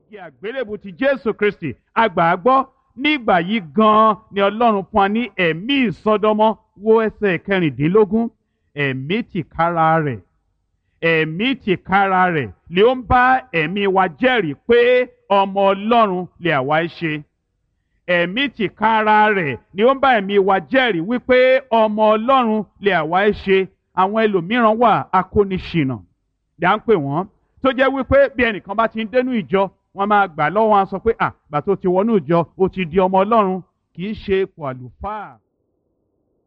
igi àgbélébù ti jésù kristi àgbà á gbọ́ nígbà yìí gan-an ni ọlọ́run fún wa ní ẹ̀mí ìsọdọmọ wo ẹsẹ̀ kẹrìndínlógún ẹ̀mí tìkára rẹ̀ ẹ̀mí tìkára rẹ̀ lè ó ń bá ẹ̀mí wa jẹ́rìí pé ọmọ ọlọ́run lè àwa ṣe ẹ̀mí tìkára rẹ̀ ni ó ń bá ẹ̀mí wa jẹ́rìí wípé ọmọ ọlọ́run lè àwa ṣe àwọn ẹlòmíràn wà akóniṣìnà dá ń pè wọ́n tó jẹ́ wípé bí ẹnìkan bá ti ń dénú ìjọ wọ́n máa gbà lọ́wọ́ wọn sọ pé à gbà tó ti wọnú ìjọ ó ti di ọmọ ọlọ́run kì í ṣe ipò àlùfáà